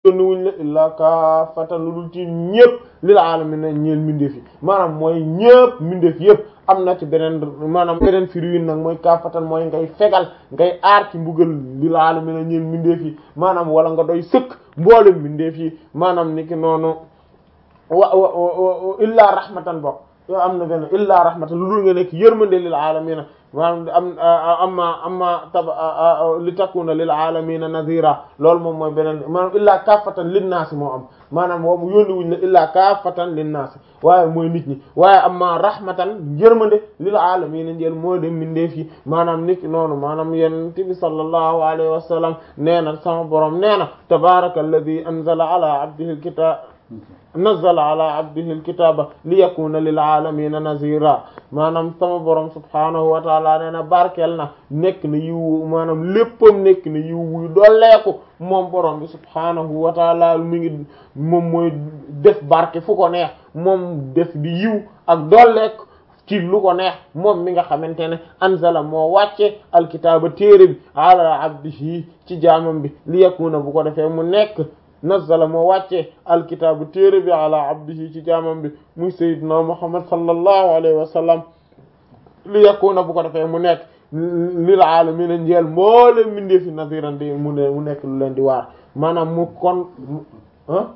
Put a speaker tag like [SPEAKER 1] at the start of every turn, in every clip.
[SPEAKER 1] yónni wuñ la illaa kaafatan lu dul ci ñëpp lil aalamiina ñeel mbindeef yi maanaam mooy ñëpp mbindeef yëpp am na ci beneen maanaam beneen firi wi nag mooy kaafatan mooy ngay fegal ngay aar ci mbugal lil aalamiina ñeel mbindeef yi maanaam wala nga doy sëkk mboolem mbindeef yi maanaam niki noonu wa wa illaa rahmatan bokk yow am na benn illaa rahmatan lu dul nga nekk yërmande lil aalamiina maanaam am amma amma tab li takuna lil alamina nadira loolu moom mooy beneen maanaam illaa kaafatan linnaasi moo am maanaam boobu yónni wuñ la illaa kaafatan linnaasi waaye mooy nit ñi waaye amma rahmatan yërmande lil alamina njël moo dem mindeef yi maanaam nit noonu maanaam yonent bi sallallahu alayhi wa sallam nee na sama borom nee na tabaraka alladi anzala ala abdihi alkitab nazzala ala abdihi alkitaba liyakuna lil alamina nazira maanaam sama borom subhanahu wa taala nee na barkeel na nekk na yiw maanaam léppam nekk na yiw wuy dolleeku moom borom bi subhanahu wa taala mi ngi moom mooy def barke fu ko neex moom def di yiw ak dolleeku ci lu ko neex moom mi nga xamante ne anzala moo wàcce alkitaaba téere bi ala abdihi ci jaamam bi liyakuna bu ko defee mu nekk nazzala moo wàcce alkitaabu téere bi ala abdihi ci jaamam bi muy sayyidina muhammad sallallahu alayhi wa sallam li yakuna bu ko defee mu nekk lil aalamiina njeel mboole mindee fi nadiran di mu ne mu nekk lu leen di waar maanaam mu kon ah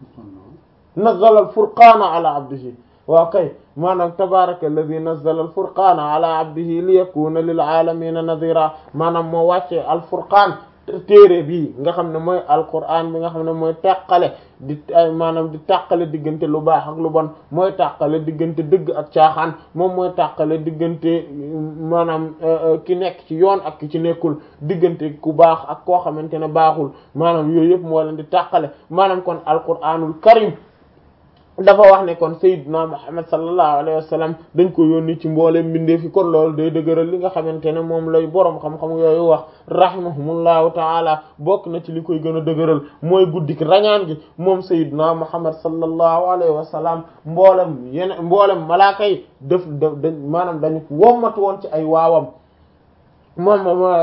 [SPEAKER 1] nazzala al furqaana ala abdihi waaw kay maanaam tabaraka alladi nazzala al furqaana ala abdihi li yakuna lil aalamiina nadira maanaam moo wàcce al furqaan téere bii nga xam ne mooy alquran bi nga xam ne mooy tàqale di maanaam di tàqale diggante lu baax ak lu bon mooy tàqale diggante dëgg ak caaxaan moom mooy tàqale diggante maanaam ki nekk ci yoon ak ki ci nekkul diggante ku baax ak koo xamante ne baaxul maanaam yooyu yëpp moo leen di tàqale maanaam kon alquranul karim dafa wax ne kon sayyidina Muhammad sallallahu alayhi wa sallam dañ ko yónni ci mboolem mbindeef yi kon loolu day dëgëral li nga xamante ne moom lay boroom xam-xam yooyu wax rahimahumullahu taala bokk na ci li koy gën a dëgëral mooy guddik rañaan gi moom sayyidina Muhammad sallallahu alayhi wa sallam mboolem yeneen mboolem malaaka yi def da maanaam dañu wommatu woon ci ay waawam moom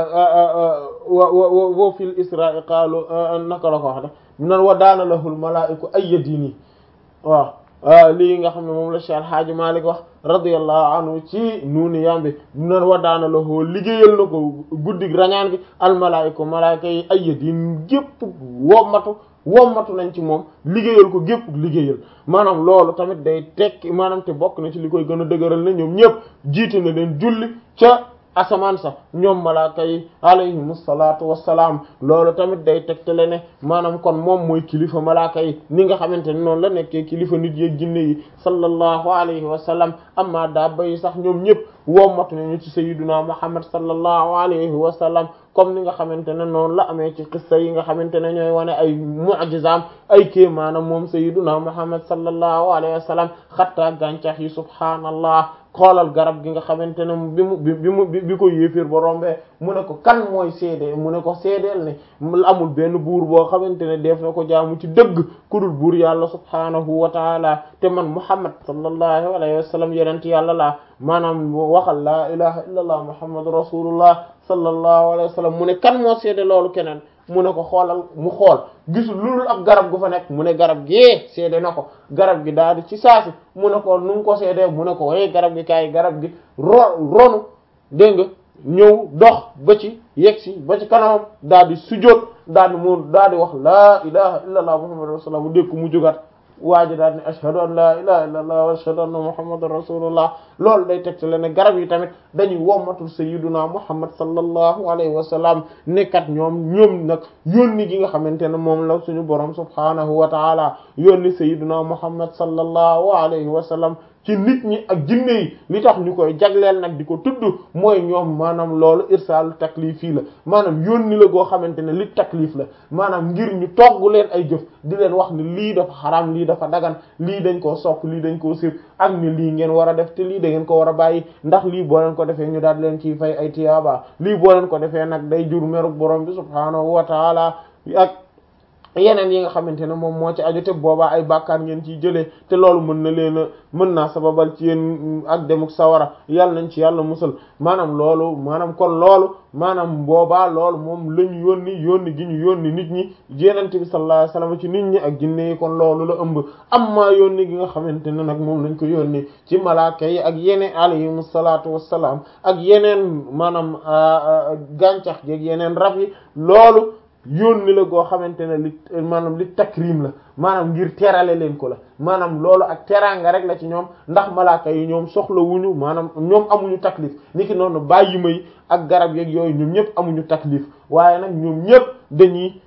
[SPEAKER 1] wa wa wa fil isra'i qaalu naka la ko wax de nan wa daana lahul malaaiku ayya diini waaw lii nga xam ne moom la Cheikh Hadji Malick wax radiyallahu anhu ci nuuni yambi nan wa daana la hoo liggéeyal na ko guddig rañaan gi almalaayika malaayika yi ay yadin gépp wommatu wommatu nañ ci moom liggéeyal ko gépp liggéeyal maanaam loolu tamit day tekki maanaam te bokk na ci li koy gën a dëgëral na ñoom ñëpp jiite na leen julli ca asamaan sax ñoom malaaka yi alayhimu salaatu wassalaam loolu tamit day tegtale ne maanaam kon moom mooy kilifa malaaka yi ni nga xamante ne noonu la nekkee kilifa nit yeeg jinne yi sallallahu alayhi wa sallam amma dabba yi sax ñoom ñëpp wommatu nañu ci sayyiduna muhammad sallallahu alayhi wa sallam comme ni nga xamante ne noonu la amee ci qissa yi nga xamante ne ñooy wane ay mu'jizaam ay kii maanaam moom sayyiduna muhammad sallallahu alayhi wa sallam xattaa gàncax yi subhaanallah xoolal garab gi nga xamante ne bi mu bi mu bi ko yéeféer ba rombee mu ne ko kan mooy seede mu ne ko seedeel ne amul benn buur boo xamante ne def na ko jaamu ci dëgg ku dul buur yàlla subhaanahu wa taala te man muhammad sallallahu alayhi wa sallam yenent yàlla laa maanaam waxal laa ilaha illa allah muhammadu rasulullah sallallahu alayhi wa sallam mu ne kan moo seede loolu keneen mu ne ko xoolal mu xool gisul loolu ab garab gu fa nekk mu ne garab gee seede na ko garab gi daal di ci saasi mu ne ko nu ngi ko seedee mu ne ko way garab gi kaay garab gi ro ronu dégg nga ñëw dox ba ci yegg si ba ci kanamam daal di sujjóot daal di mu daal di wax laa ilaha illa allah muhammadu rasulullah mu dégg ko mu jógat waa ji daal ne ashhadu an la ilaha illa allah wa ashhadu anna muhammadan rasulullah loolu day teg ne garab yi tamit dañuy wommatul sayyiduna muhammad sallallahu alayhi wa sallam nekkat ñoom ñoom nag yónni gi nga xamante ne moom la suñu borom subhanahu wa taala yónni sayyiduna muhammad sallallahu alayhi wa sallam ci nit ñi ak jinne yi li tax ñu koy jagleel nag di ko tudd mooy ñoom maanaam loolu irsaalu taklif yi la maanaam yónni la goo xamante ne li taklif la maanaam ngir ñu togg leen ay jëf di leen wax ni lii dafa xaraam lii dafa dagan lii dañ koo sopp lii dañ koo sib ak ni lii ngeen war a def te lii da ngeen ko war a bàyyi ndax lii boo leen ko defee ñu daal leen ciy fay ay tiyaaba lii boo leen ko defee nag day jur meruk borom bi subhaanahu wa taala ak yeneen yi nga xamante ne moom moo ci aju te boobaa ay bàkkaar ngeen ciy jëlee te loolu mën na leen a mën naa sababal ci yéen ak demuk sawara yàlla nañ ci yàlla musal maanaam loolu maanaam kon loolu maanaam boobaa loolu moom la ñu yónni yónni gi ñu yónni nit ñi yenente bi sallallahu alayhi wasallam ci nit ñi ak jinne yi kon loolu la ëmb amma yónni gi nga xamante ne nag moom lañ ko yónni ci malaaka yi ak yeneen alayhimu salaatu wassalaam ak yeneen maanaam gàncax gi ak yeneen rab yi loolu yónni la goo xamante ne li maanaam li takrim la maanaam ngir terale leen ko la maanaam loolu ak teraanga rek la ci ñoom ndax malaaka yi ñoom soxla wuñu maanaam ñoom amuñu taklif niki noonu bàyyi may ak garab yeeg yooyu ñoom ñëpp amuñu taklif waaye nag ñoom ñëpp dañuy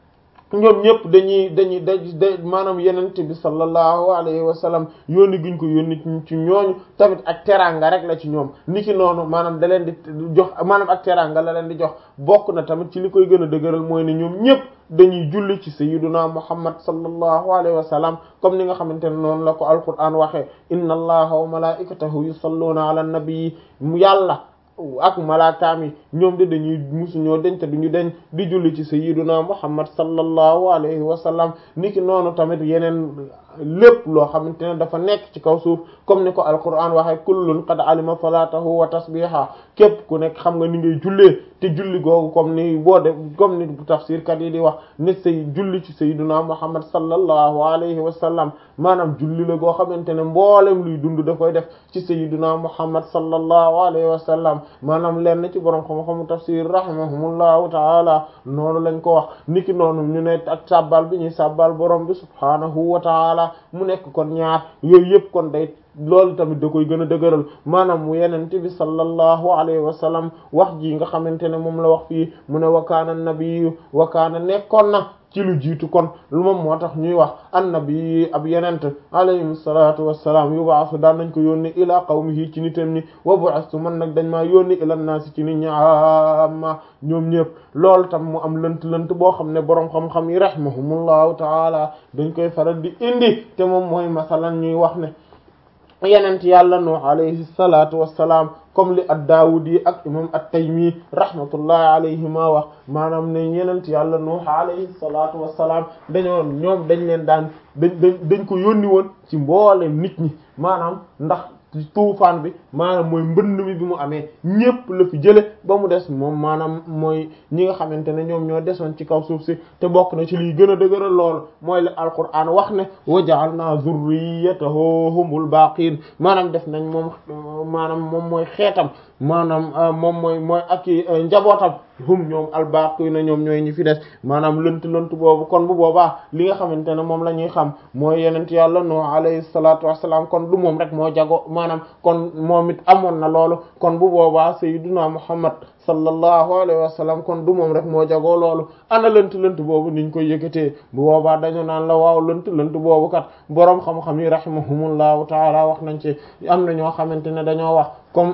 [SPEAKER 1] ñoom ñëpp dañuy dañuy da da maanaam yenente bi sallallahu alayhi wa sallam yónni guñ ko yónni ci ñooñu tamit ak teraanga rek la ci ñoom niki noonu maanaam da leen di jox maanaam ak teraanga la leen di jox bokk na tamit ci li koy gën a dëgëral mooy ne ñoom ñëpp dañuy julli ci sayyiduna muhammad sallallahu alayhi wa sallam comme ni nga xamante ne noonu la ko alquran waxee inna allaha wa malaikatahu yusalluna ala nabii yàlla ak malaakaam yi ñoom de dañuy musuñoo deñ te duñu deñ di julli ci sayyiduna muhammad sallallahu alayhi wa sallam niki noonu tamit yeneen lépp loo xamante ne dafa nekk ci kaw suuf comme ni ko alquran waxee kullun qad alima salatahu wa tasbiha képp ku nekk xam nga ni ngay jullee te julli googu comme ni boo de comme ni tafsir kat yi di wax ne say julli ci sayyiduna muhammad sallallahu alayhi wa sallam maanaam julli la goo xamante ne mboolem luy dund da koy def ci sayyiduna muhammad sallallahu alayhi wa sallam maanaam lenn ci borom xam-xamu tafsir rahimahumullahu taala noonu lañ ko wax niki noonu ñu ne ak sabbal bi ñuy sabbal borom bi subhanahu wa taala mu nekk kon ñaar yooyu yëpp kon day loolu tamit da koy gën a dëgëral maanaam mu yenente bi sallallahu alayhi wa sallam wax ji nga xamante ne moom la wax fii mu ne wakaana nabiyu wakaana nekkoon na ci lu jiitu kon lu moom moo tax ñuy wax annabi ab yenent alayhi salatu wassalaam yubaasu daan nañ ko yónni ila qawmihi ci nitam ni wa bu'astu man nag dañ maa yónni ila naasi ci nit ñi amma ñoom ñëpp loolu tam mu am lënt lënt boo xam ne boroom xam-xam yi rahimahumullahu taala dañ koy faral di indi te moom mooy masalan ñuy wax ne yenent yàlla nuux alayhi salatu wassalaam comme li ad-Daawudi ak imam at-Taymi rahmatullahi alayhima wax maanaam ne yenent yàlla nuux alayhi salatu wassalaam dañoo ñoom dañ leen daan dañ dañ dañ ko yónni woon ci mboolem nit ñi maanaam ndax tuufaan bi maanaam mooy mbënd mi bi mu amee ñépp la fi jële ba mu des moom maanaam mooy ñi nga xamante ne ñoom ñoo desoon ci kaw suuf si te bokk na ci liy gën a dëgëral lool mooy la alquran wax ne wa ja'alna zurriyatahu humul baqin maanaam def nañ moom maanaam moom mooy xeetam maanaam moom mooy mooy ak njabootam hum ñoom albaqina ñoom ñooy ñi fi des maanaam lënt lënt boobu kon bu boobaa li nga xamante ne moom la ñuy xam mooy yenent yàlla no alayhi salatu wassalam kon du moom rek moo jago maanaam kon moom it amoon na loolu kon bu boobaa sayyiduna muhammad sallallahu alayhi wa sallam kon du moom rek moo jagoo loolu ana lënt lënt boobu niñ koy yëkkatee bu boobaa dañu naan la waaw lënt lënt boobu kat boroom xam-xam yi rahimahumullahu taala wax nañ ci am na ñoo xamante ne dañoo wax comme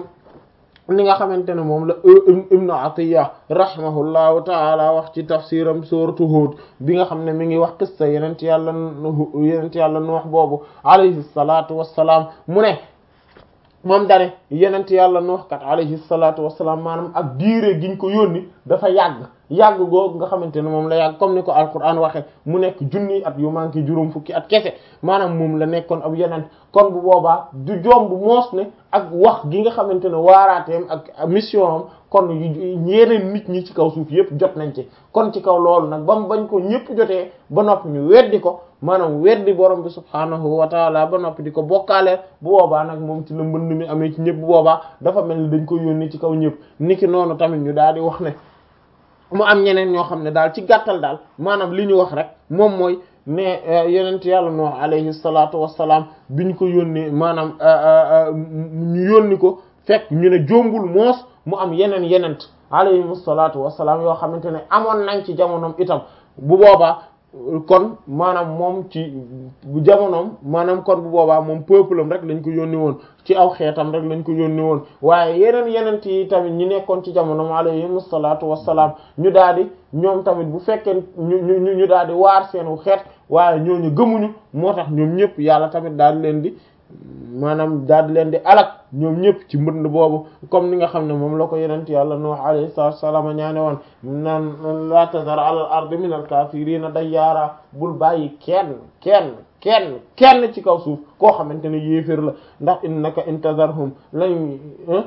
[SPEAKER 1] li nga xamante ne moom la ibnu atiya rahimahullahu taala wax ci tafsiram suratu hud bi nga xam ne mi ngi wax qissa yenent yàlla yenent yàlla nuux boobu alayhi salatu wassalaam mu ne moom dane yenent yàlla nuux kat alayhi salatu wassalaam maanaam ak diire giñ ko yónni dafa yàgg yàgg googu nga xamante ne moom la yàgg comme ni ko alquran waxe mu nekk junni at yu manqué juróom fukki at kese maanaam moom la nekkoon ab yeneen kon bu boobaa du jomb moos ne ak wax gi nga xamante ne waaraateem ak mission am kon yeneen nit ñi ci kaw suuf yépp jot nañ ci kon ci kaw loolu nag ba mu bañ ko ñépp jotee ba noppi ñu weddi ko maanaam weddi borom bi subhaanahu wa taala ba noppi di ko bokkaalee bu boobaa nag moom ci la mbënd mi amee ci ñépp bu boobaa dafa mel ni dañ ko yónni ci kaw ñépp niki noonu tamit ñu daal di wax ne mu am ñeneen ñoo xam ne daal ci gàttal daal maanaam li ñu wax rek moom mooy ne yenent yàlla Nuh alayhi salaatu wassalaam bi ñu ko yónnee maanaam ñu yónni ko fekk ñu ne jombul moos mu am yeneen yenent alayhi salaatu wassalaam yoo xamante ne amoon nañ ci jamonoom itam bu boobaa kon maanaam moom ci jamonoom maanaam kon bu boobaa moom peuple am rek lañ ko yónni woon ci aw xeetam rek lañ ko yónni woon waaye yeneen yeneen yi tamit ñi nekkoon ci jamonoom alayhim salaatu wassalaam ñu daal di ñoom tamit bu fekkee ñu ñu ñu daal di waar seenu xeet waaye ñooñu gëmuñu moo tax ñoom ñëpp yàlla tamit daal leen di maanaam daal di leen di alak ñoom ñëpp ci mbënd boobu comme ni nga xam ne moom la ko yenent yàlla Nuh alayhi salaatu wassalaam ñaane woon naan la tazar ala al ardi min al kaafiriina dayyaara bul bàyyi kenn kenn kenn kenn ci kaw suuf koo xamante ne yéefér la ndax innaka intazarhum lañ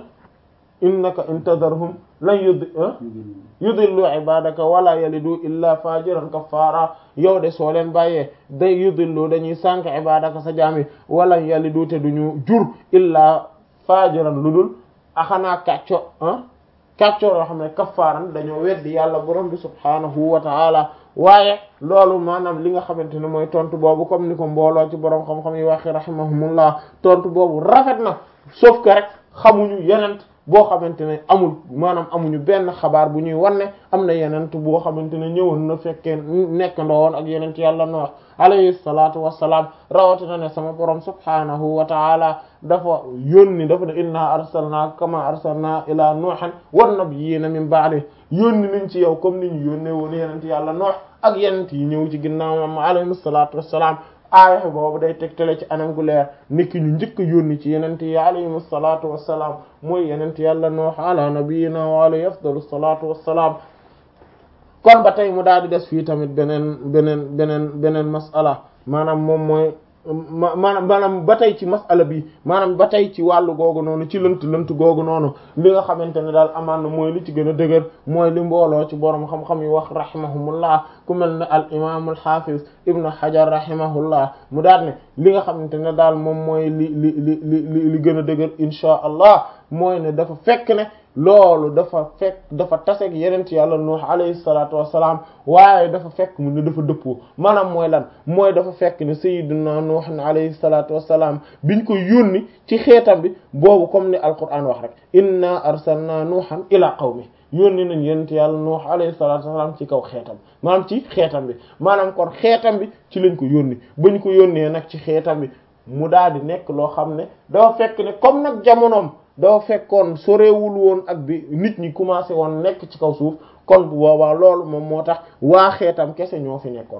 [SPEAKER 1] innaka intazarhum lan yud yudillu ibadaka wala yalidu illa fajiran kafara yow de soo leen bàyyee day yudillu dañuy sànk ibadaka sa jaami wala yalidu te duñu jur illa fajiran lu dul axanaa kàcco ah kàcco yoo xam ne kafaran dañoo weddi yàlla borom bi subhanahu wa ta'ala waaye loolu maanaam li nga xamante ne mooy tontu boobu comme ni ko mbooloo ci borom xam-xam yi waxi rahimahumullah tontu boobu rafet na sauf que rek xamuñu yenent boo xamante ne amul maanaam amuñu benn xabaar bu ñuy wanne am na yenent boo xamante ne ñëwoon na fekkee nekk ndowoon ak yenent yàlla Nuh alayhi salaatu wassalaam rawatina ne sama borom subhanahu wa taala dafa yónni dafa ne inna arsalna kama arsalna ila nuuhan wan nabiyina min ba'di yónni nañ ci yow comme ni ñu yónnee woon yenent yàlla Nuh ak yenent yi ñëw ci ginnaawam alayhi salaatu wassalaam aaya boobu day tegtale ci anam gu leer niki ñu njëkk yónni ci yenent yi alayhim salaatu wassalaam mooy yenent yàlla Nuh ala nabiyina wa alayhi afdalu salaatu wassalaam kon ba tey mu daal di des fii tamit beneen beneen beneen beneen masala maanaam moom mooy maanaam maanaam ba tey ci masala bi maanaam ba tey ci wàllu googu noonu ci lënt lënt googu noonu li nga xamante ne daal amaan na mooy li ci gën a dëgër mooy li mbooloo ci borom xam-xam yi wax rahimahumullah ku mel ne al imam al hafiz ibnu hajar rahimahullah mu daal ne li nga xamante ne daal moom mooy li li li li li gën a dëgër inchaa allah mooy ne dafa fekk ne loolu dafa fekk dafa taseeg yenent yàlla nuux alayhi salaatu wassalaam waaye dafa fekk mu ne dafa dëppoo maanaam mooy lan mooy dafa fekk ne sayyiduna nuux alayhi salaatu wassalaam biñ ko yónni ci xeetam bi boobu comme ni alquran wax rek inna arsalna nuuhan ila qawmi yónni nañ yenent yàlla nuux alayhi salaatu wassalaam ci kaw xeetam maanaam ci xeetam bi maanaam kon xeetam bi ci lañ ko yónni bañ ko yónnee nag ci xeetam bi mu daal di nekk loo xam ne dafa fekk ne comme nag jamonoom doo fekkoon sorewul woon ak bi nit ñi commencé woon nekk ci kaw suuf kon bu boobaa loolu moom moo tax waa xeetam kese ñoo fi nekkoon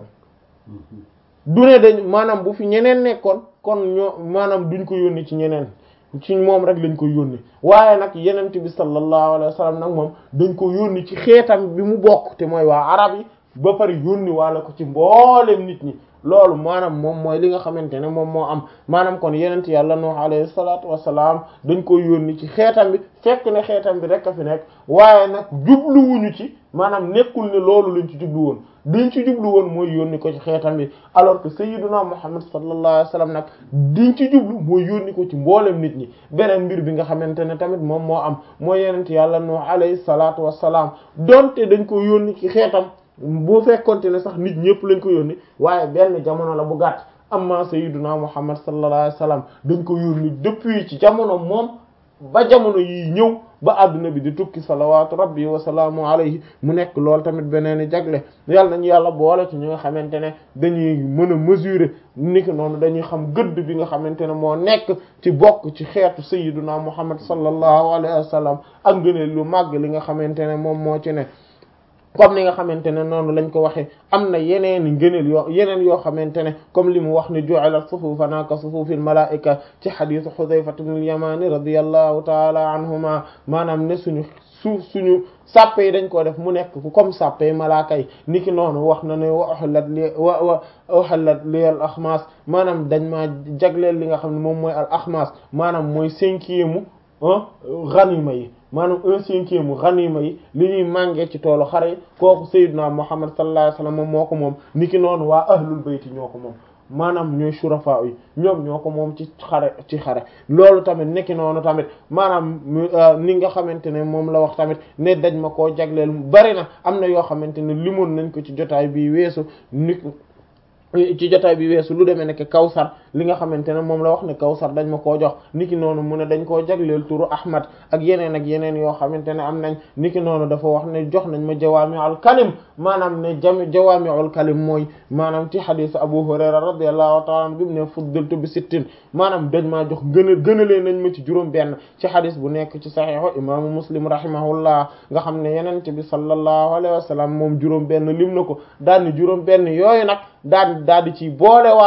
[SPEAKER 1] du ne dañ maanaam bu fi ñeneen nekkoon kon ñoo maanaam duñ ko yónni ci ñeneen ci moom rek lañ ko yónni waaye nag yenent bi sallallahu alayhi wa sallam nag moom dañ ko yónni ci xeetam bi mu bokk te mooy waa arab yi ba pare yónni waale ko ci mboolem nit ñi loolu maanaam moom mooy li nga xamante ne moom moo am maanaam kon yenent yàlla Nuh alayhi salaatu wassalaam dañ ko yónni ci xeetam bi fekk ne xeetam bi rek a fi nekk waaye nag jubluwuñu ci maanaam nekkul ne loolu lañ ci jublu woon diñ ci jublu woon mooy yónni ko ci xeetam bi alors que sayyiduna Muhammad sallallahu alayhi wasallam nag diñ ci jublu mooy yónni ko ci mboolem nit ñi beneen mbir bi nga xamante ne tamit moom moo am mooy yenent yàlla Nuh alayhi salaatu wassalaam donte dañ ko yónni ci xeetam bu fekkonte ne sax nit ñëpp lañ ko yónni waaye benn jamono la bu gàtt amma sayyiduna muhammad sallallahu alayhi wasallam dañ ko yónni depuis ci jamono moom ba jamono yi ñëw ba adduna bi di tukki salawatu rabbi wa salaamu alayhi mu nekk lool tamit beneen i jagle yàlla nañu yàlla boole ci ñi nga xamante ne dañuy mën a mesurer ni ki noonu dañuy xam gëdd bi nga xamante ne moo nekk ci bokk ci xeetu sayyiduna muhammad sallallahu alayhi wasallam ak ngëneel lu màgg li nga xamante ne moom moo ci ne comme ni nga xamante ne noonu lañ ko waxee am na yeneen i ngëneel yoo yeneen yoo xamante ne comme li mu wax ne ju'ila sufufana ka sufufil malaika ci xadisu Xudayfa ibn al-Yamani radiyallahu taala anhuma maanaam ne suñu suuf suñu sàppe yi dañ ko def mu nekk comme sàppe malaaka yi niki noonu wax na ne wa uhillat li wa wa uhillat li al axmaas maanaam dañ maa jagleel li nga xam ne moom mooy al axmaas maanaam mooy cinquième ganima yi maanaam un cinquième ganima yi li ñuy màngee ci toolu xare yi kooku sayyidna Muhammad sallallahu alayhi wasallam moom moo ko moom niki noonu waa ahlul bayti ñoo ko moom maanaam ñooy shurafa yi ñoom ñoo ko moom ci xare ci xare loolu tamit nekki noonu tamit maanaam ni nga xamante ne moom la wax tamit ne daj ma koo jagleel bari na am na yoo xamante ne limoon nañ ko ci jotaay bi weesu ni ci jotaay bi weesu lu demee nekk kawsar li nga xamante ne moom la wax ne kawsar dañ ma koo jox niki noonu mu ne dañ koo jagleel turu ahmad ak yeneen ak yeneen yoo xamante ne am nañ niki noonu dafa wax ne jox nañ ma jawaami'ul kalim maanaam ne jami jawaami'ul kalim mooy maanaam ci xadiis abu hurayra radiyallahu ta'ala anhu bi mu ne fuddiltu bi sittin maanaam dañ maa jox gën a gënalee nañ ma ci juróom benn ci xadiis bu nekk ci saxiixu imaamu muslim rahimahullah nga xam ne yenente bi sallallahu alayhi wa sallam moom juróom benn lim na ko daal ni juróom benn yooyu nag daal daal di ci boole waale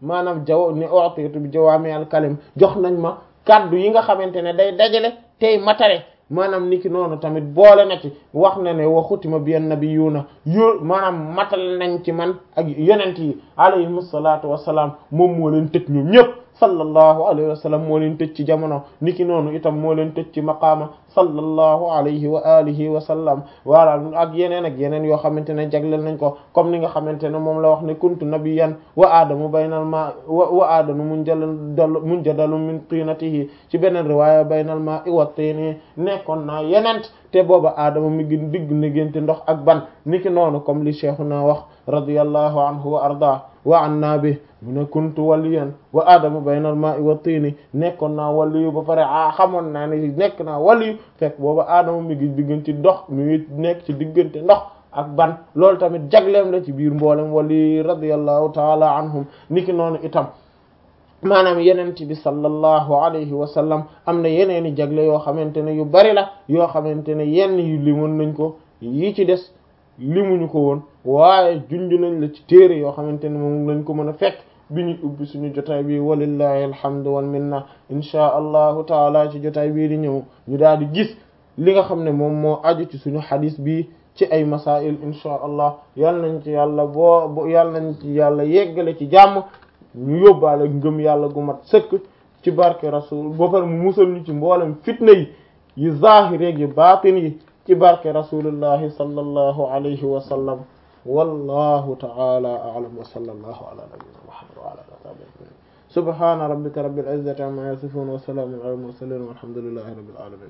[SPEAKER 1] maanaam jaw ni utitu bi jawaami al kalim jox nañ ma kaddu yi nga xamante ne day dajale tey matale maanaam niki noonu tamit boole na ci wax na ne waxutima bi nabiyuna yo maanaam matal nañ ci man ak yonent yi alayhim salaatu wassalaam moom moo leen tëj ñoom ñëpp sallallahu alayhi wa sallam moo leen tëj ci jamono niki noonu itam moo leen tëj ci maqaama sallallahu alayhi wa alihi wa sallam wala ak yeneen ak yeneen yoo xamante ne jagleel nañ ko comme ni nga xamante ne moom la wax ne kuntu nabiyyan wa aadamu baynal ma wa aadamu munjadal munjadalu min tinatihi ci beneen riwaaya baynal ma i wa tini nekkoon naa yenent te booba aadama mi ngi digg négénte ndox ak ban niki noonu comme li cheikhuna wax radiyallahu anhu wa arda wa anna bi mu ne kuntu waliyan wa aadama baynal ma'i wa tiini nekkoon naa waliyu ba pare a xamoon naa ne nekk naa waliyu fekk booba aadama mi ngi diggante ndox mi ngi nekk ci diggante ndox ak ban loolu tamit jagleem la ci biir mboolem wali radiyallahu taala anhum niki noonu itam maanaam yenent bi sallallahu alayhi wa sallam am na yeneeni jagle yoo xamante ne yu bari la yoo xamante ne yenn yu limoon nañ ko yi ci des limuñu ko woon waaye junj nañ la ci téere yoo xamante ne moom lañ ko mën a fekk bi ñu ubbi suñu jotaay bi walillahi alhamdu wal minna inchaa allahu taala ci jotaay bii di ñëw ñu daal di gis li nga xam ne moom moo aju ci suñu xadis bi ci ay masail inchaa allah yal nañ ci yàlla boo yal nañ ci yàlla yeggale ci jàmm ñu yóbbaale ngëm yàlla gu mat sëkk ci barke rasul ba pare mu musal ñu ci mboolem fitna yi yu zaahir yi baatin yi ci barke rasulillahi sallallahu alayhi wa sallam wallahu ta'ala a'lam wa sallallahu ala nabiyyina muhammad wa ala alihi wa sahbihi subhana rabbika rabbil izzati amma yasifun wa salamun ala al mursalin walhamdulillahi rabbil alamin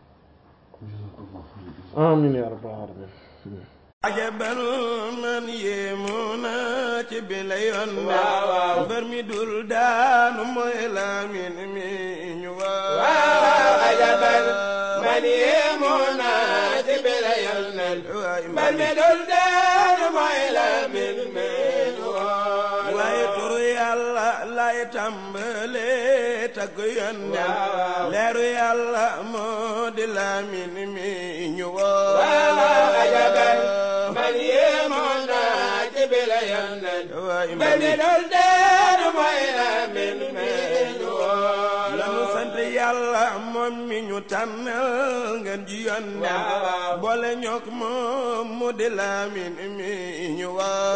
[SPEAKER 1] amin ya rabbal alamin
[SPEAKER 2] ajabal man yéemuna ci bile yoon mbër mi dul daanu mooy Lamin mi ñu waaw
[SPEAKER 3] ajabal man yéemuna ci bile yoon mbër mi dul daanu mooy Lamin mi ñu waaw
[SPEAKER 2] waaye turu yàlla lay tàmbale tagg yoon leeru yàlla moo di Lamin mi ñu waaw
[SPEAKER 3] ajabal man yéemuna ci bile yoon mbër mi dul daanu mooy Lamin mi ñu waaw
[SPEAKER 2] lanu sant yàlla moom mi ñu tànnal ngeen ji yoon boole ñook moom mu di Lamin mi ñu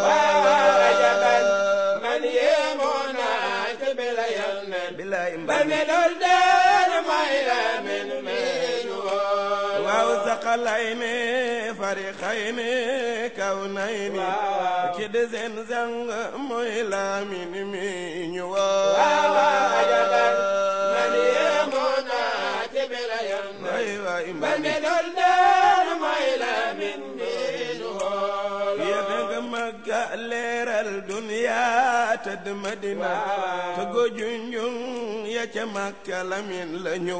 [SPEAKER 3] waaw ajabal man yéemuna ci bile yoon
[SPEAKER 2] bilaay
[SPEAKER 3] mbër mi dul daanu mooy Lamin mi ñu waaw
[SPEAKER 2] waaw saqalay ne farixay ne kaw nay ni ki de seen sang mooy Lamin mi ñu
[SPEAKER 3] waaw ajabal man yéemuna ci bile yoon
[SPEAKER 2] waay waay
[SPEAKER 3] mbër mi dul daanu mooy Lamin mi ñu waaw
[SPEAKER 2] yéete nga Makka leeral duniya tëdd Madina te go junjung ya ca Makka Lamin la ñu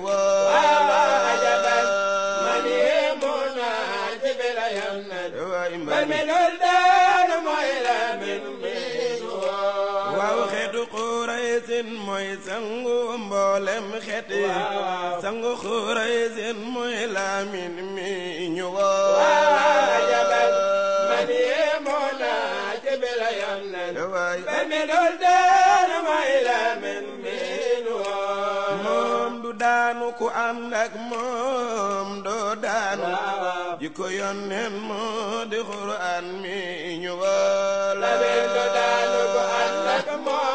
[SPEAKER 3] waaw ajabal man yéemuna ci bile yoon
[SPEAKER 2] waay
[SPEAKER 3] mbër mi dul daanu mooy Lamin mi ñu waaw
[SPEAKER 2] waaw xeetu Quraysin mooy sangu mboolem xeet yi sangu Quraysin mooy Lamin mi ñu
[SPEAKER 3] waaw ajabal man yéemuna ci bile yoon
[SPEAKER 2] waay
[SPEAKER 3] mbër mi dul daanu mooy Lamin mi ñu waaw
[SPEAKER 2] moom du daanu ku ànd ak moom doo daanu jikko yonneen moo di Qur'an mi ñu wala
[SPEAKER 3] Lamin du daanu ku ànd ak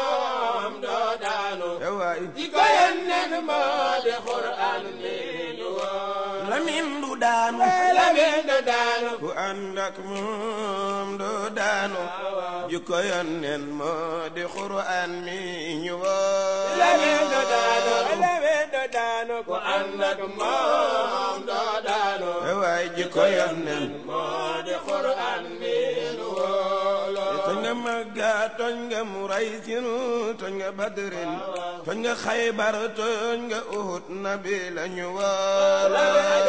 [SPEAKER 3] moom doo daanu
[SPEAKER 2] waay
[SPEAKER 3] jikko yonneen moo di Qur'an mi ñu waaw
[SPEAKER 2] Lamin du daanu
[SPEAKER 3] Lamin du daanu
[SPEAKER 2] ku ànd ak moom doo daanu jikko yonneen moo di Qur'an mi ñu wala
[SPEAKER 3] Lamin du daanu Lamin du daanu ku ànd ak moom doo daanu
[SPEAKER 2] waay jikko yonneen
[SPEAKER 3] moo di Qur'an mi ñu wóolu
[SPEAKER 2] toñ nga Makka toñ nga Muraysin toñ nga Badrin toñ nga Xaybar toñ nga Uhud nabi lañu wala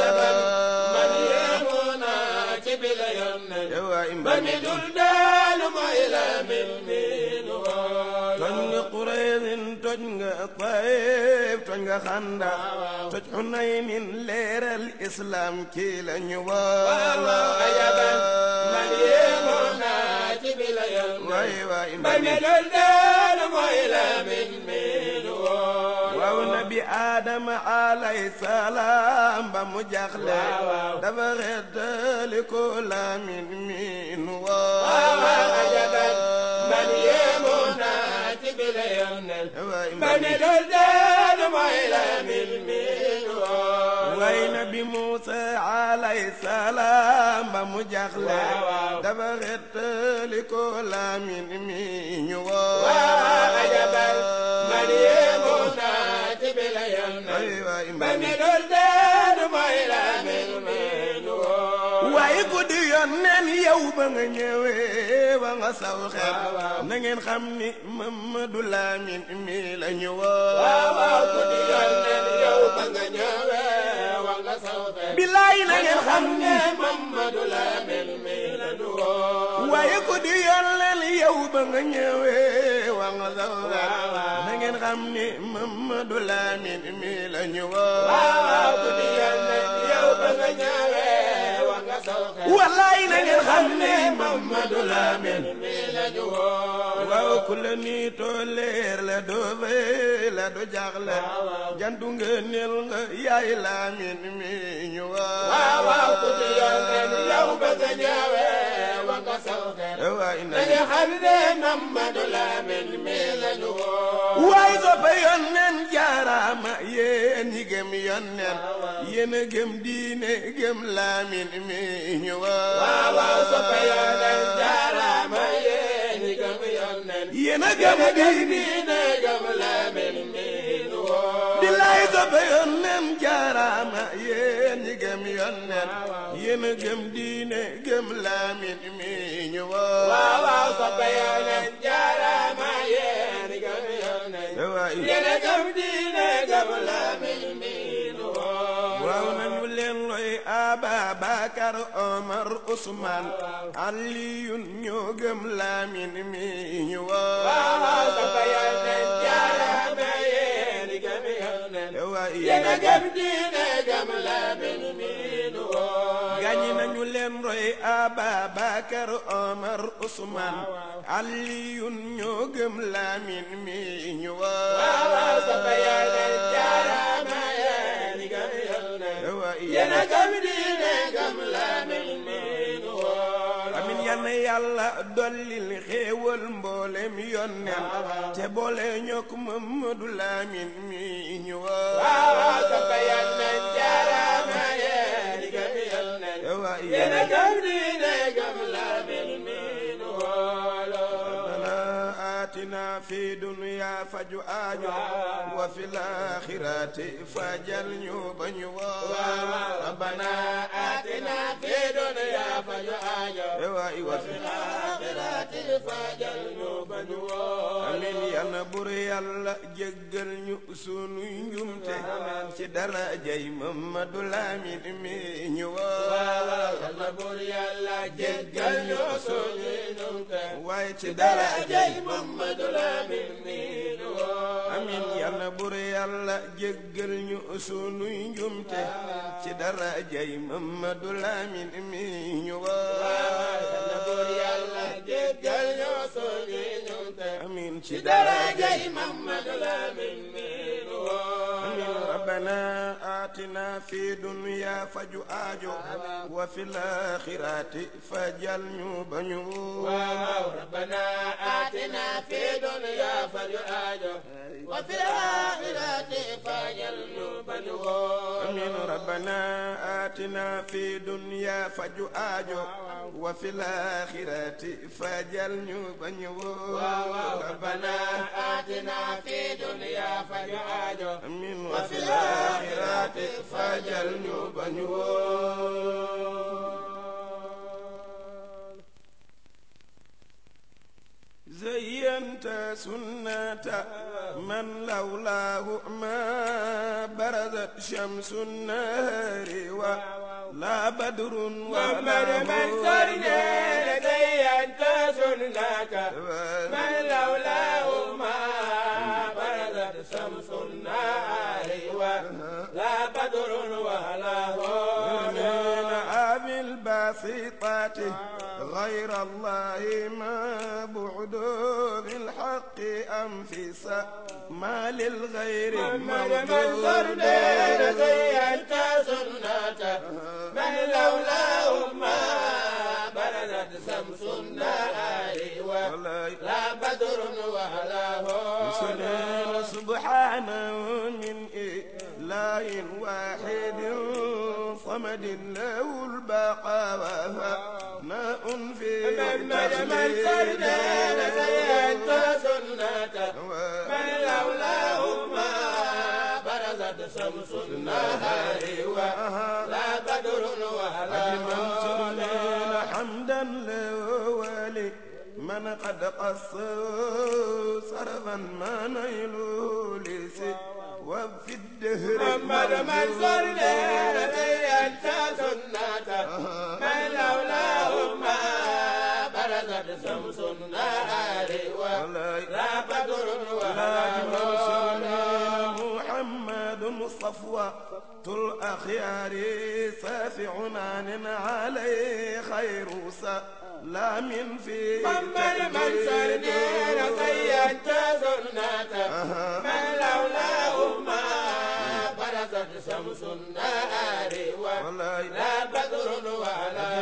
[SPEAKER 3] man yéemuna ci bile yoon
[SPEAKER 2] waay
[SPEAKER 3] man
[SPEAKER 2] mbani
[SPEAKER 3] mi dul daanu mooy Lamin mi ñu wóolu
[SPEAKER 2] toñ nga Quraysin toñ nga Taif toñ nga Xanda toj Xunaynin leeral islam kii lañu wala
[SPEAKER 3] ajabal man yéemuna ci bile yoon
[SPEAKER 2] waay waay
[SPEAKER 3] man mi
[SPEAKER 2] mbani
[SPEAKER 3] dul daanu mooy Lamin miin woon
[SPEAKER 2] waaw nabi aadama alay salaam ba mu jaxle dafa xettali ko Lamin miin
[SPEAKER 3] waaw ajaban man yéemu naa ci bile yonnel ba ne dul deenu mooy Lamin miin woon
[SPEAKER 2] way nabi Muusa alay salaam ba mu jaxle dafa xettali ko Lamin miin woon
[SPEAKER 3] waaw ajaban man yéemu naa ci bile yonnel ba ne dul deenu mooy Lamin miin woon
[SPEAKER 2] waaye ku di yónneen yow ba nga ñëwee ba nga saw xel na ngeen xam ni Mamadu Lamin mi la ñu woo
[SPEAKER 3] waaw waaw ku di yonneen yow ba nga ñëwee wa nga saw xel
[SPEAKER 2] bilaay na ngeen xam ni
[SPEAKER 3] Mamadu Lamin mi la ñu woo
[SPEAKER 2] waaye ku di yónneen yow ba nga ñëwee wa nga saw xel na ngeen xam ni Mamadu Lamin mi la ñu woo
[SPEAKER 3] waaw waaw ku di yonneen yow ba nga ñëwee wa nga saw xel
[SPEAKER 2] wallaay na ngeen xam ni
[SPEAKER 3] Mamadu Lamin mi la ñu woo
[SPEAKER 2] waaw ku la niitoo leer la doo fay la doo jaaxle jantu nga nel nga yaay Lamin mi ñu woo
[SPEAKER 3] waaw waaw ku di yonneen yow ba nga ñëwee wa nga saw xel
[SPEAKER 2] waay na
[SPEAKER 3] na nga xam ne Mamadu Lamin mi la ñu woo
[SPEAKER 2] waay soppe yonneen jaaraama yéen ñi gëm yonneen yéen a gëm diine gëm Lamin mi ñu woo
[SPEAKER 3] waaw waaw soppe yonneen jaaraama yéen ñi gëm yonneen
[SPEAKER 2] yéen a gëm diine
[SPEAKER 3] diine gëm Lamin mi ñu woo
[SPEAKER 2] bilaay soppe yonneen jaaraama yéen ñi gëm yonneen yéen a gëm diine gëm Lamin mi ñu woo
[SPEAKER 3] waaw waaw soppe yonneen jaaraama yéen ñi gëm yonneen
[SPEAKER 2] waay
[SPEAKER 3] yéen a gëm diine gëm Lamin mi ñu woo
[SPEAKER 2] waaw nañu leen roy Ababakar Omar Ousmane Aliyun ñoo gëm Lamin mi ñu woo
[SPEAKER 3] waaw waaw soppe yonneen jaaraama yéen ñi gëm yonneen
[SPEAKER 2] waay
[SPEAKER 3] yéen a gëm diine gëm Lamin mi ñu woo
[SPEAKER 2] gaañi nañu leen roy Ababakar Omar Ousmane Aliyun ñoo gëm Lamin mi ñu woo
[SPEAKER 3] waaw waaw soppe yonneen jaaraama yéen ñi gëm yonneen
[SPEAKER 2] waay
[SPEAKER 3] yéen a gëm diine gëm Lamin mi ñu woo
[SPEAKER 2] amin yal na yàlla dollil xéewal mboolem yonneen te boole ñokk Mamadu Lamin mi ñu woo
[SPEAKER 3] waaw waaw soppe yonneen jaaraama yéen ñi gëm yonneen
[SPEAKER 2] waay
[SPEAKER 3] yéen a gëm diine gëm Lamin mi ñu woo
[SPEAKER 2] ربنا آتنا في دنيا فجو آجو وفي الآخرة فجل نيوب نيوب
[SPEAKER 3] ربنا آتنا في دنيا فجعاجو
[SPEAKER 2] وفي
[SPEAKER 3] الآخرة فجل نوب نوو
[SPEAKER 2] amin yàlla bur yàlla jéggal ñu sunu njumte ci darajay Mamadu Lamin mi ñu woo
[SPEAKER 3] yàlla bur yàlla jéggal ñu suñu ñumte
[SPEAKER 2] waaye ci
[SPEAKER 3] darajay
[SPEAKER 2] darajay
[SPEAKER 3] Mamadu Lamin mi nu woo
[SPEAKER 2] amin yàlla bur yàlla jéggal ñu sunu njumte ci darajay Mamadu Lamin mi ñu woo
[SPEAKER 3] yàlla bur yàlla jéggal ñu suñu ñumte
[SPEAKER 2] amin ci
[SPEAKER 3] darajay Mamadu Lamin mi nu woo
[SPEAKER 2] amin rabbana atina fi dunya faju aajo wa fil akhirati fajal ñu bañu
[SPEAKER 3] waaw rabbana atina fi dunya faj'ajo wa fil akhirati fajal ñu bañu woo
[SPEAKER 2] amin rabbana atina fi dunya faju aajo wa fil akhirati fajal ñu bañu
[SPEAKER 3] waaw rabbana atina fi dunya faj'ajo
[SPEAKER 2] amin
[SPEAKER 3] wa
[SPEAKER 2] wa
[SPEAKER 3] fil
[SPEAKER 2] fil
[SPEAKER 3] akhirati
[SPEAKER 2] akhirati fajal ñu bañu زينت سنة من لولاه ما برزت شمس النهر ولا بدر
[SPEAKER 3] محمد
[SPEAKER 2] ولا
[SPEAKER 3] من سرنا زينت سنك من لولاه ما برزت شمس النار ولا بدر ولا هون
[SPEAKER 2] من أبي الباسطات غير الله ما بعد بالحق أنفس ما للغير
[SPEAKER 3] محمد منصور دين زينت سنته من لولاه ما بردت شمس النهار ولا بدر ولا هو
[SPEAKER 2] سبحانه من إله واحد صمد له البقاء وفناء في
[SPEAKER 3] محمد منصور دين زينت سنته من لولاه ما برزت شمس النهار ولا بدر ولا
[SPEAKER 2] منصور
[SPEAKER 3] هو
[SPEAKER 2] لنا حمدا لولي من قد قص صرفا ما نيل لسي وفي الدهر
[SPEAKER 3] محمد منصور لنا زينت سنته من لولاه ما برزت شمس النهار ولا بدر ولا هو
[SPEAKER 2] محمد صفوة الأخيار سافع عن عليه خير سلام في
[SPEAKER 3] محمد منصور لنا زينت سنته من لولاه ما برزت شمس النهار ولا بدر ولا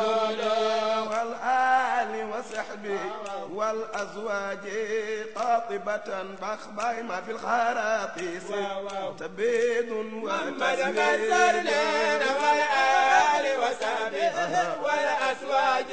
[SPEAKER 3] هو
[SPEAKER 2] والآل وصحبه والأزواج قاطبة بخباي ما في الخراطيس تبيد
[SPEAKER 3] محمد منصور لنا والآل وصحبه والأزواج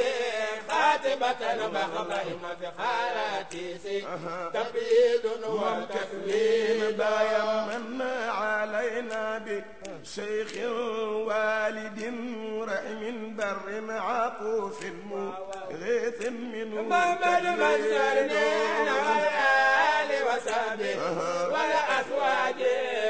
[SPEAKER 3] خاتبة بخبهم في خالاتيس تبيد وتكوين
[SPEAKER 2] بايا من علينا بشيخ والد رحم بر عطوف غيث منه
[SPEAKER 3] محمد منصور لنا والآل وصحبه والأزواج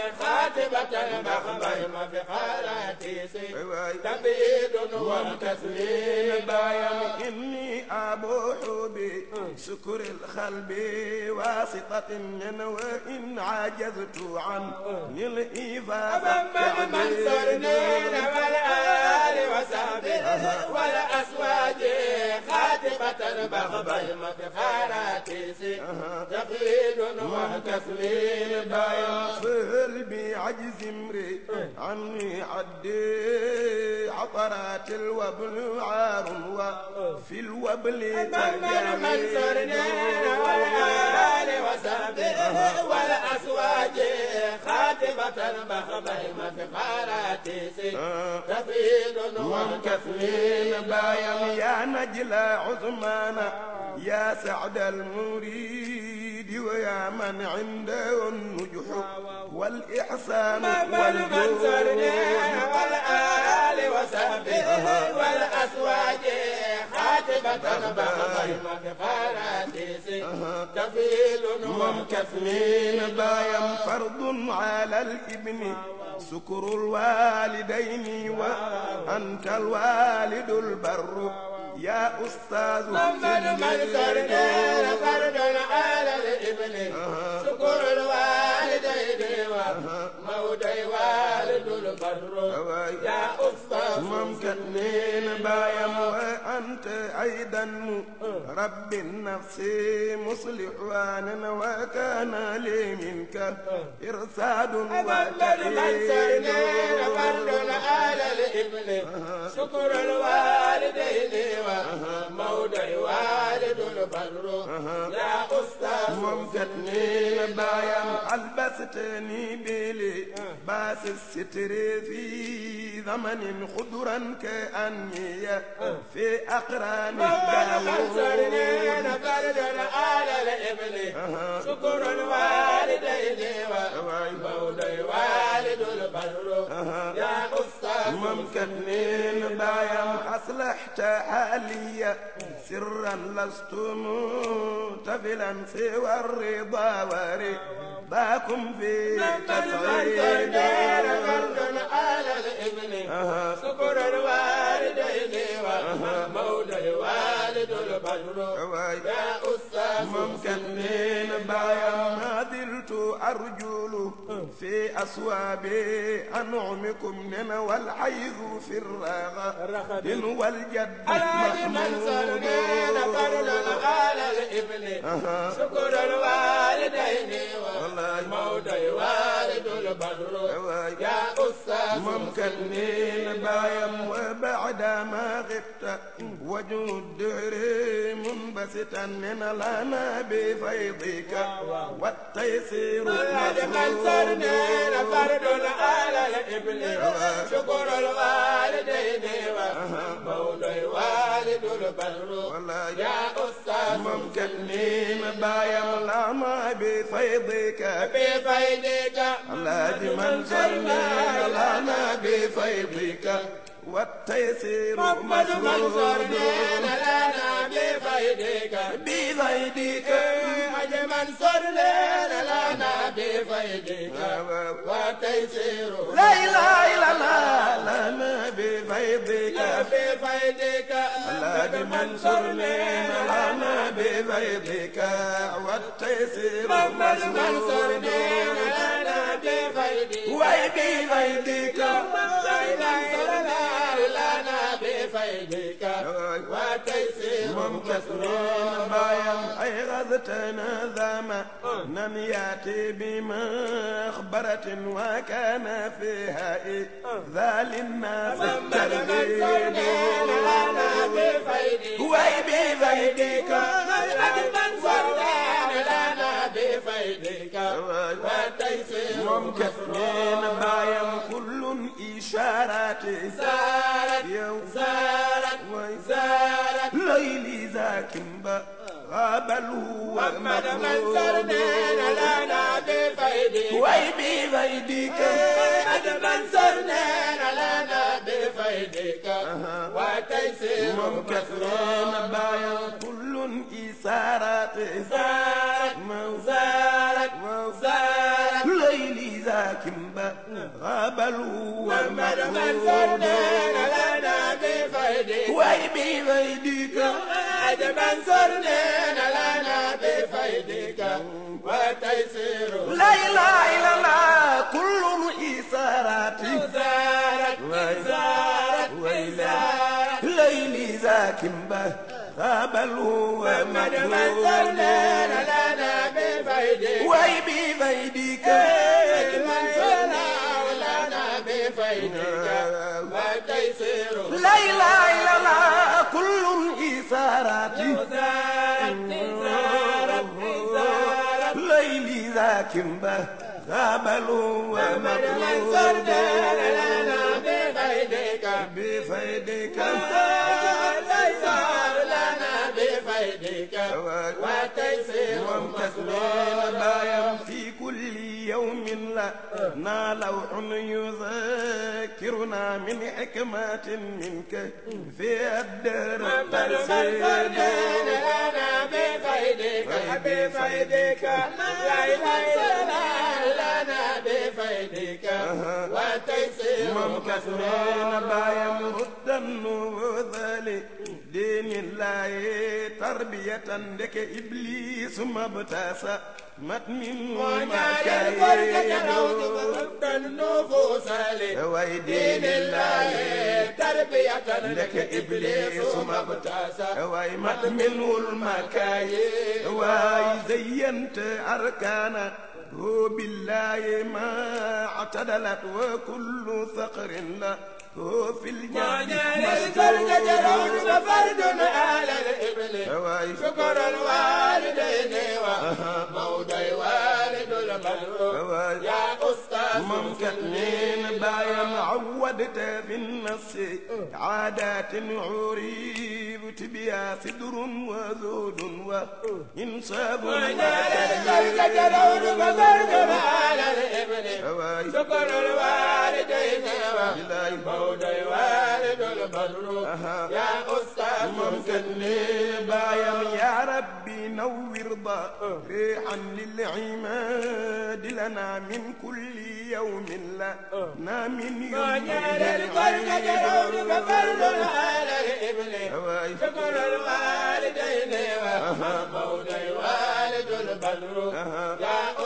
[SPEAKER 3] خاتبة بخبهم في خالاتيس تبيد وتسليم
[SPEAKER 2] بايا إني أبوح بشكر الخلب واسطة من وإن عجزت عن الإيفاء
[SPEAKER 3] محمد منصور لنا والآل وصحبه والأزواج خاتبة بخبهم في خالاتيس تبيد وتسليم
[SPEAKER 2] بايا فهل بعجز امري عني عدي عطرات الوبل عار وفي الوبل
[SPEAKER 3] محمد منصور لنا والآل وصحبه والأزواج خاتبة بخبهم في خالاتيس تفيد
[SPEAKER 2] وكفين
[SPEAKER 3] وتسليم
[SPEAKER 2] بايا يا نجل عثمان يا سعد المريد ويا من عنده النجح والإحسان
[SPEAKER 3] محمد منصور لنا
[SPEAKER 2] والجود
[SPEAKER 3] والآل وصحبه والأزواج خاتبة بخبهم في خالاتيس تفيد
[SPEAKER 2] ومكفلين
[SPEAKER 3] وتسليم
[SPEAKER 2] بايا فرض على الابن سكر الوالدين وأنت الوالد البر يا أستاذ
[SPEAKER 3] محمد منصور لنا فرد على الابن شكر الوالدين وموتي والد البر يا أستاذ
[SPEAKER 2] ممكنين بايا وأنت أيضا رب النفس مصلح وكان لي منك إرساد
[SPEAKER 3] محمد منصور لنا فرد على الابن شكر الوالدين وموتي والد البر يا أستاذ
[SPEAKER 2] ممكنين بايا ألبستني بلي باس الستر في زمن خضرا كأني في أقران
[SPEAKER 3] محمد منصور
[SPEAKER 2] الداوود
[SPEAKER 3] لنا فرد على الابن شكر الوالدين وموتي والد البر يا أستاذ
[SPEAKER 2] ممكنين بايا أصلحت حالي سرا لست متفلا سوى الرضا ورضاكم في
[SPEAKER 3] محمد منصور لنا فرد
[SPEAKER 2] تصعيد
[SPEAKER 3] على الابن شكر الوالدين وموتي والد البر يا أستاذ
[SPEAKER 2] ممكنين بايا ما زلت الأرجل في أصواب أنعمكم نن والحيض في الرغد والجد
[SPEAKER 3] alaaji Mansour nee na farlun ala al-ibni shukrul walidayni wa mawday walidul badru ya ustaz
[SPEAKER 2] ممكنين بايم وبعد ما غبت وجه الدهر منبسطا من لنا بفيضك والتيسير
[SPEAKER 3] alaaji Mansour nee na farlun ala al-ibni shukrul walidayni wa mawday walidul badru ya ustaz
[SPEAKER 2] ممكنين بايم لنا بفيضك
[SPEAKER 3] بفيدك
[SPEAKER 2] الذي منصرنا لنا بفيضك والتيسير
[SPEAKER 3] محمد منصور
[SPEAKER 2] مسرور
[SPEAKER 3] لنا لنا بفيدك
[SPEAKER 2] بفيضك
[SPEAKER 3] حج منصور لنا لنا بفيدك وتيسير
[SPEAKER 2] لا إله إلا الله لنا بفيضك
[SPEAKER 3] بفيدك
[SPEAKER 2] الذي منصرنا لنا بفيضك والتيسير
[SPEAKER 3] محمد منصور
[SPEAKER 2] مسرور
[SPEAKER 3] لنا لنا بفيدك
[SPEAKER 2] وبفيضك
[SPEAKER 3] لنا بفيدك وتيسير
[SPEAKER 2] ممكسرين بايم أي غزتنا ذاما نن ياتي بما أخبرت وكان فيها ذا للناس
[SPEAKER 3] محمد منصور لنا بفيدك
[SPEAKER 2] وي بفيدك
[SPEAKER 3] حج منصور لنا بفيدك وتيسير
[SPEAKER 2] ممكسرين بايم كل إشارات
[SPEAKER 3] زارت
[SPEAKER 2] يوم
[SPEAKER 3] زارت
[SPEAKER 2] وي
[SPEAKER 3] زارت
[SPEAKER 2] ليلي زاكمبا غابل
[SPEAKER 3] محمد منصور لنا بفيدك
[SPEAKER 2] وي بفيدك
[SPEAKER 3] حج منصور لنا بفيدك وتيسير
[SPEAKER 2] مكثرين بايا كل إسارات
[SPEAKER 3] زارت زارت زارت
[SPEAKER 2] ليلي زاكمبا غابل
[SPEAKER 3] محمد منصور لنا بفيدك
[SPEAKER 2] وي بفيدك
[SPEAKER 3] حج منصور لنا بفيدك وتيسير
[SPEAKER 2] لا إله إلا الله كل إسارات
[SPEAKER 3] زارت زارت زارت
[SPEAKER 2] ليلي زاكمبا غابل
[SPEAKER 3] محمد منصور لنا بفيدك
[SPEAKER 2] وي بفيدك
[SPEAKER 3] حج منصور لنا بفيدك وتيسير
[SPEAKER 2] لا إله إلا الله كل إسارات
[SPEAKER 3] زارت زارت زارت
[SPEAKER 2] ليلي ذاكمبا غابل
[SPEAKER 3] محمد منصور لنا بفيدك
[SPEAKER 2] بفيدك
[SPEAKER 3] تيسير لنا بفيدك وتيسير
[SPEAKER 2] ومكسرين بايم في كل يوم لنا لوح يذكرنا من حكمات منك في الدهر
[SPEAKER 3] محمد منصور لنا بفيدك بفيدك لا اله الا لنا بفيدك وتيسير
[SPEAKER 2] ممكسرين بايم ردا وذلك دين الله تربية لك إبليس ما ابتسى مت من
[SPEAKER 3] ونال الفرقة روض
[SPEAKER 2] مكايد
[SPEAKER 3] ورد النفوس لدين
[SPEAKER 2] ويدين
[SPEAKER 3] الله
[SPEAKER 2] الله
[SPEAKER 3] تربية
[SPEAKER 2] لك
[SPEAKER 3] لك إبليس ما ابتسى
[SPEAKER 2] واي مت منه المكايد واي زينت أركانا هو بالله ما اعتدلت وكل ثقر له هو في الجنة
[SPEAKER 3] ونال الفرقة روض فرد على الإبل
[SPEAKER 2] واي
[SPEAKER 3] شكر الوالدين وموضي والد البر
[SPEAKER 2] واي
[SPEAKER 3] يا أستاذ
[SPEAKER 2] ممكنين بايم عودت في النص عادات عريبت بها صدر وذود وإنصاب
[SPEAKER 3] الفرقة روض فرد على الإبل
[SPEAKER 2] واي
[SPEAKER 3] شكر الوالدين
[SPEAKER 2] بلاي
[SPEAKER 3] وموضي والد البر يا أستاذ
[SPEAKER 2] ممكنين بايم يا ربي نور ضريحا للعماد لنا من كل يوم لنا من يوم
[SPEAKER 3] ونال الفرقة روض فرد على الإبل
[SPEAKER 2] واي
[SPEAKER 3] شكر الوالدين وموضي والد البر يا أستاذ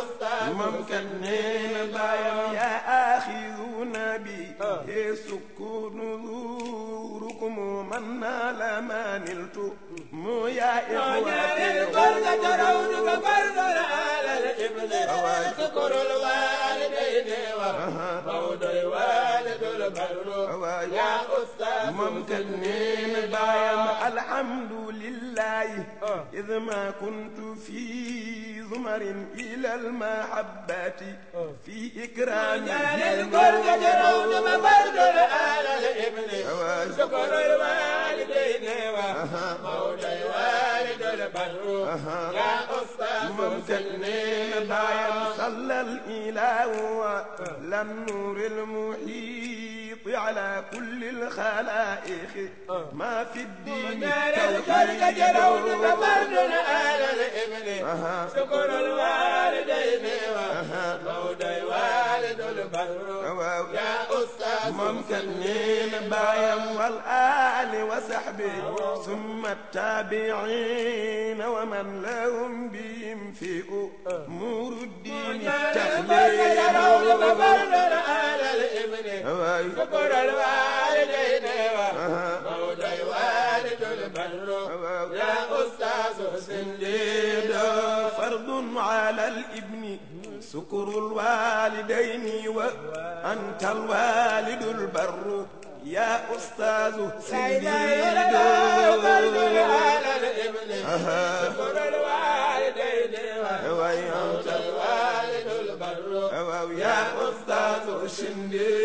[SPEAKER 2] ممكن نين بايم يا آخذون بي سكون نذوركم من نال ما نلت مو يا إخواتي
[SPEAKER 3] البركة ترونك فرد على الإبن شكر الوالدين وموت الوالد البر يا أستاذ
[SPEAKER 2] ممكن نين بايم الحمد لله إذ ما كنت في زمر إلى المحبة في إكرام
[SPEAKER 3] البركة ترونك فرد على الإبن شكر الوالدين وموت الوالد البر يا أستاذ
[SPEAKER 2] ممكن نين بايم صلى الإله للنور المحيط على كل الخلائق ما في الدين
[SPEAKER 3] البركة ترونك فرد على الإبن شكر الوالدين وموت الوالد البر يا أستاذ
[SPEAKER 2] ممكن نين بايم والآل وصحبه ثم التابعين ومن لهم بهم في أمور الدين
[SPEAKER 3] البركة ترونك
[SPEAKER 2] التخليل
[SPEAKER 3] فرد على الإبن شكر الوالدين وموت الوالد البر يا أستاذ سنديد
[SPEAKER 2] فرض على الابن سكر الوالدين وأنت الوالد البر يا أستاذ سيدي
[SPEAKER 3] فرد على الإبن شكر الوالدين وموت الوالد البر
[SPEAKER 2] يا أستاذ شندي